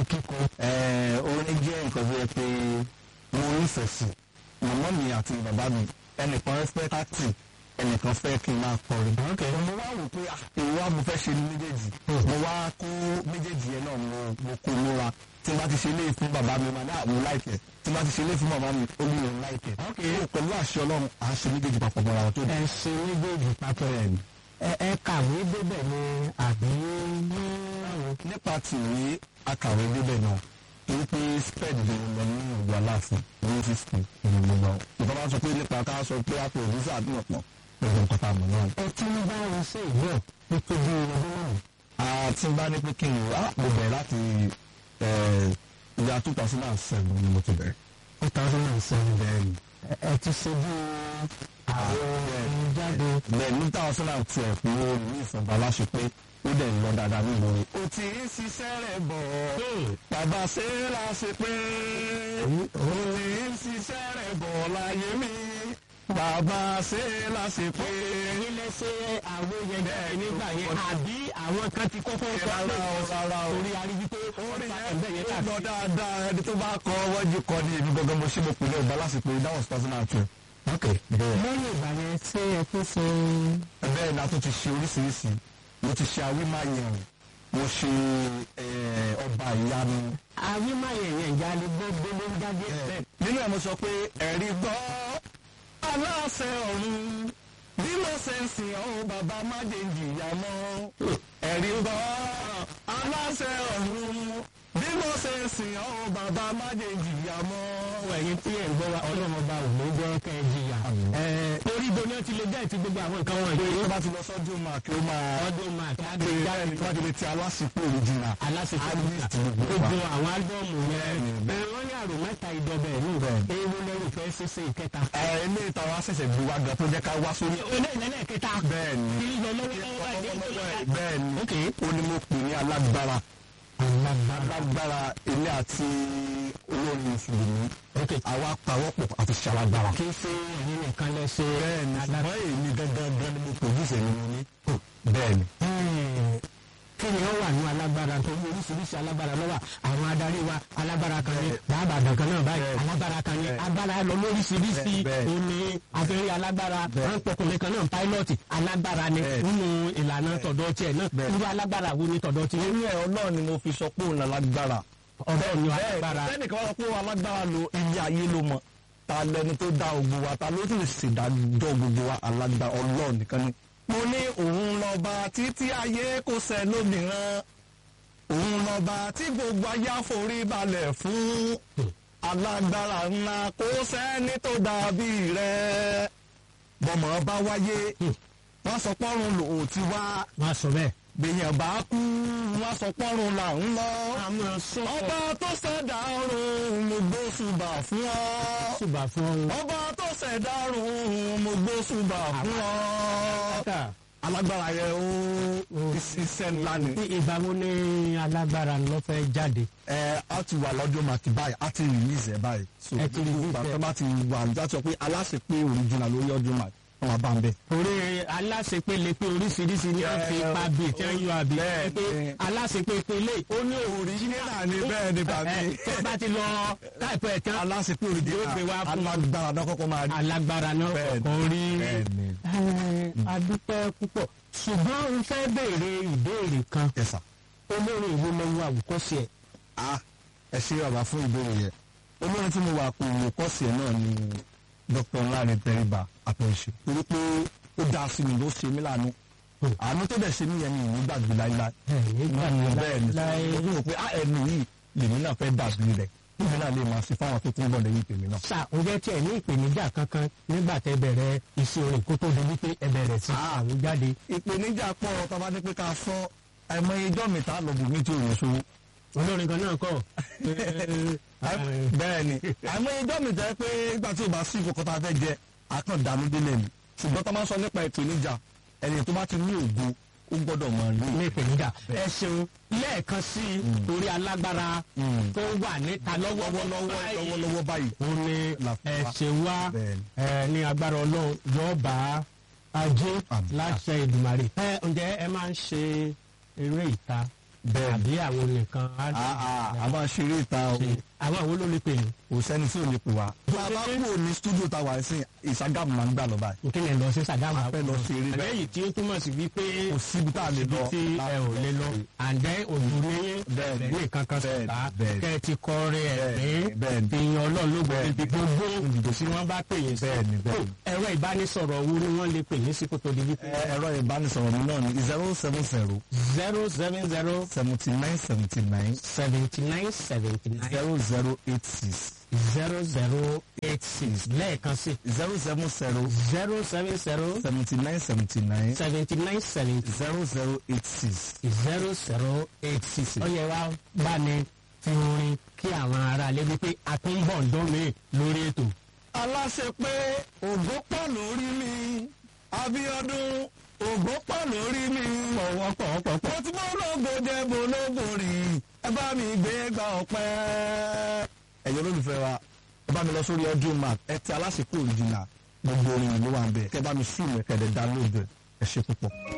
kíkọ. Ẹ, orin jẹ́ nǹkan tó yẹ pé mo nífẹ̀ẹ́ sí màmá mi àti bàbá mi ẹnìkan fẹ́ káàtì ẹnìkan fẹ́ kí n máa kọrin. mo wá wò pé ah, èwo wa mo fẹ́ ṣe ní méjèèjì mo wá kó méjèèjì yẹn náà mo mo kó múra tí n bá ti ṣe ilé fún bàbá mi máa ní àwọn láìpẹ́ tí n bá ti ṣe ilé fún màmá mi ó ní òun láìpẹ́. pẹ̀lú àṣẹ ọlọ́run à ń ṣe méjèèjì papọ̀ mọ́ra wọn tó dé. ẹ ṣe méjèèjì papọ̀ ẹ ẹ kàwé débẹ̀ ni àbí ní àwọn. nípa tìwé akàwé débẹ̀ náà torí pé sped ló ń lọ ní ìlú aláàfin ní fífi ìlú ló lọ. ìjọba sọ pé nípa ká sọ pé a pè ní sàdúrà pọ̀ pẹ̀lú nǹkan tá a mọ̀ náà. ẹ tún bá wọn ṣe ìwọ nítorí ọdún náà. àti bá ní pé kí n wá mo bẹ̀rẹ̀ láti ìyá two thousand and seven ni mo ti bẹ̀rẹ̀. two thousand and seven bẹ́ẹ̀ ni. ẹ ti ṣe bí àwọn ọmọ jáde. bẹ́ẹ̀ ní two thousand and twelve ni mo ní ìfọ̀nba láṣẹ pé ó dẹ̀ ń lọ dáadáa nínú rẹ̀. o ti ń ṣiṣẹ́ rẹ̀ bọ̀ bàbá ṣe é la ṣe pé o ti ń ṣiṣẹ́ rẹ̀ bọ̀ láyé mi bàbá ṣe é la ṣe pé. èyí lẹ ṣe àwọn yẹn bẹ́ẹ̀ nígbà yẹn àbí àwọn kan ti kọ́kọ́ kọ́ rárá o rárá o torí arígbí pé orí ẹgbẹ́ yẹn yẹn ó lọ káàkiri. dáadáa ẹni tó bá kọ wọ́jú kọ ní èmi gangan mo ṣe mo pè ní ọba lásìkò that was two thousand and twelve. ok bẹ́ẹ̀ lẹ́yìn ìgbà yẹn ṣé ẹ tó ṣe bẹ́ẹ̀ ni a tún ti ṣe oríṣiríṣi mo ti ṣe awímáyẹ̀wò mo ṣe eh, ọba ìyanu. àwímáyẹ̀yẹ̀ ìyáálé gbogbo ló ń jáde bẹ́ẹ̀. nínú ẹ̀ mo sọ pé ẹ̀rí gbọ́ aláṣẹ ọ̀run bí mo ṣe ń sìn ọ́ bàbá má jẹ́ ń jìyà mọ́ ẹ̀rí gbọ́ aláṣẹ ọ̀run bí mo ṣe ń sìn ọ́ bàbá má jẹ́ ń jìyà mọ́. ẹ̀yin tí ẹ̀ ń gbọ́ wa ọlọ́run ọba ò ní jẹ́ kẹ́ ẹ jìyà. Ẹ̀, orí ibo ni ó ti lè jẹ́ ti gbogbo àwọn nǹkan wọ̀nyí. tó bá ti lọ sọ́dún máa kí ó máa ọdún máa kí á gbé gbé jáde tó bá ti lè ti aláṣepọ̀ òrìjìnà aláṣepọ̀ Artist gbogbo wa. gbogbo àwọn álbọ́ọ̀mù yẹn. Bẹ́ẹ̀ni, Ẹ̀, wọ́n ní àrò mẹ́ta ìdọ̀bẹ̀ ní Bẹ́ẹ̀ni. ewu lẹ́rù fẹ́ ṣẹṣẹ ìkẹta. ẹ ilé ìtàn wa ṣẹ̀ṣẹ̀ gbé wa gan tó jẹ́ ká wá sórí. olè ìlẹ́lẹ̀ kẹta. bẹ́ẹ̀ni kí ló lọ lọ́wọ́lọ́wọ́ ẹ̀ ní bẹ́ẹ̀ni Ok. ó ní mo pè ní alágbára alágbára. alágbára ilé àti olórin mùsùlùmí ok àwa pawọ́pọ̀ àti ṣalágbára. kí ṣe ẹ̀yin nìkan lẹ ṣe. bẹ́ẹ̀ni alágbára. ṣùgbọ́n èmi gangan gan ni mo pòdúsẹ̀ ni mo ní. bẹ́ẹ̀ni. Ẹ̀, kí ni ó wà ní alágbára tó ní oríṣiríṣi alágbára lọ́wọ́ àwọn adarí wa alágbára kan ní bàbàdàn kan náà báyìí Bẹ́ẹ̀. alágbára kan ní Bẹ́ẹ̀. agbára lọ lóríṣiríṣi Bẹ́ẹ̀, bẹ́ẹ̀. òní abẹ́rẹ́ alágbára Bẹ́ẹ̀. ránpọkùnrin kan náà pílọ́ọ̀tì alágbára ni Bẹ́ẹ̀. nínú ìlànà tọ̀dọ̀ tiẹ̀ náà Bẹ́ẹ̀. irú alágbára wo ni tọ̀dọ̀ tiẹ̀ inú ẹ̀ ọlọ́run ni mo fi sọ pé òun lálágbára. ọ̀dọ́ ni alágbára sẹ́nìkan wá sọ pé òun alágbára lo ilé ayé ló mọ̀ ta lẹni tó dá ogun wa ta ló sì ṣèdájọ́ gbogbo wa alágbára ọlọ́run nìkan ni. mo ní òun lọ́ba títí ayé kò sẹ́ lómìíràn òun lọ́ba tí gbogbo ayé àforí balẹ̀ fún alágbára ńlá kò sẹ́ni tó dàbí rẹ̀ bọ́mọ bá wáyé wọ́n sọ pọ́run lòun ti wá wọ́n á sọ bẹ́ẹ̀. gbèyàn bá kú wọ́n sọ pọ́run là ń lọ àmọ́ sọ́kọ̀ ọba tó ṣẹ̀dá ọ̀run mo gbóṣùbà fún ọ. ṣùgbà fún ọba tó ṣẹ̀dá ọ̀run mo gbóṣùbà fún ọ. ọ́kà alágbára yẹn ó iṣẹ́ ńlá ni. ní ìgbà wo ni alágbára ló fẹ́ jáde. ẹ á ti wà lọ́jọ́ màkì báyìí á ti release ẹ̀ báyìí. so Ẹ ti release gbogbo ẹ̀. àtọ́ bá ti wà láti sọ pé aláṣẹ pé original lórí ọdún màkì wọ́n máa bá ń bẹ̀. torí aláṣepele pé oríṣiríṣi ní wọ́n fi ipa bíi tí wọ́n yọ àbí bẹ́ẹ̀, pé bẹ́ẹ̀. aláṣepele lè ó ní original ni bẹ́ẹ̀ ni bàbí. tó bá ti lọ táìpẹ́ ẹ̀ tán aláṣẹ pé Yóò gbé wá original fún- alágbára náà kọ́kọ́ máa rí. alágbára náà Bẹ́ẹ̀ ni, kọ̀ọ̀kan rí bẹ́ẹ̀ ni. Ẹ̀, adúpẹ́ púpọ̀ ṣùgbọ́n n fẹ́ béèrè ìbéèrè kan Yes, sir. olórin ìlú lọ́wọ́ àwòkọ́ṣe ẹ̀ ah ẹ ṣe bàbá fún ìbéèrè yẹn olórin tí mo wà pé olùkọ́sì ẹ̀ náà ni dr ńláre tẹríba àpẹẹṣẹ torí pé ó dáa sí mi ló ṣe mí lánàá àánú tó dẹ̀ ṣe mí yẹn ni ìní gbàgbé láíláí nígbà bẹ́ẹ̀ ni láyé mo rò pé á ẹnu yìí lèmi náà fẹ́ dàbí rẹ̀ níbi náà lè máa ṣe fáwọn tó tún bọ̀ lẹ́yìn tèmi náà. ṣá ǹjẹ́ tí ẹ ní ìpèníjà kankan nígbà tẹ bẹ̀rẹ̀ iṣẹ́ orin kó tó di wípé ẹ bẹ̀rẹ̀ sí àwọn jáde ìpèníjà pọ̀ tó bá ní pé ká sọ ẹ̀mọ ijọ́ mi tá a lọ bù mí tí ò ní sówó. olórin kan náà kọ́ bẹ́ẹ̀ ni àmọ́ ijọ́ mi jẹ́ pé nígbà tí o bá sí ìkókó tá a fẹ́ jẹ àkàndánú délẹ̀ ni ṣùgbọ́n tá a máa ń sọ nípa ìpèníjà ẹni tó bá ti ní ògo ó gbọ́dọ̀ mọ̀ ní. ní ìpèníjà ẹ ṣeun lẹ́ẹ̀kan sí i torí alágbára tó wà níta lọ́wọ́lọ́wọ́ lọ́wọ́lọ́wọ́ báyìí. ó ní Làfíà. ẹ̀ṣẹ̀ wá Bẹ́ẹ̀ni. ẹ ní agbára ọlọ́run yóò bá ajé Àmín. láṣẹ ìdùmarè. ẹ ǹjẹ́ ẹ máa ń ṣe eré ìta Bẹ́ẹ̀. àbí àwọn nìkan á a a a máa ṣeré ìta o ṣe àwọn àwọn ló lè pè ní. kò sẹ́ni tí ò lè pè wá. bá a bá kúrò ní stúdíò tá a wà sí ìṣàgámù máa ń gbà lọ báyìí. nkí lè lọ sí sàgámù a fẹ́ lọ ṣeré bẹ́ẹ̀. lẹ́yìn tí ó túmọ̀ sí wípé kò síbi tá a lè lọ. tí ẹ ò lè lọ àǹdẹ́ òjò níyẹn Bẹ́ẹ̀ ni. ní kankan Bẹ́ẹ̀ ni, sọ̀tà bẹ́ẹ̀ ni. kẹ́ ẹ ti kọrin ẹ̀rín bẹ́ẹ̀ ni. ìyẹn ọlọ́run ló gbọ́ Bẹ́ẹ̀ ni. ibi gbogbo ìdìbò sí wọ́n bá pè yín sí. Bẹ́ẹ̀ ni, bẹ́ẹ̀ ni. ẹ̀rọ ìbánisọ̀rọ̀ wo ni wọ́n lè pè yín sí kó tó di wípé. Ẹ- ẹ̀rọ ìbánisọ̀rọ̀ mi náà ni zero seven zero zero seven zero seventy nine seventy nine seventy nine seventy nine zero zero eight six zero zero eight six lẹ́ẹ̀kan sí zero seven zero zero seven zero seventy nine seventy nine seventy nine seventy zero zero eight six. zero zero eight six. ó yẹ wá bá ní fi orin kí àwọn ará ilé wípé a tún ń bọ̀ ń dán mi lórí ètò. aláṣẹ pé ògbó pọ̀ lórí mi Abíọ́dún ògbó pọ̀ lórí mi ọ̀wọ́ pọ̀pọ̀pọ̀. mo ti bọ́ lógo jẹ́ bológo rí ẹ bá mi gbé gba ọ̀pẹ́. ẹ̀yin olólùfẹ́ wa ẹ bá mi lọ sórí audio mark ẹ ti aláṣẹ pé òrìjìnà gbogbo orin ìlú wa ń bẹ̀ kẹ́ bá mi sùn mẹ́kẹ́dẹ̀ dá lóògbé ẹ ṣe púpọ̀.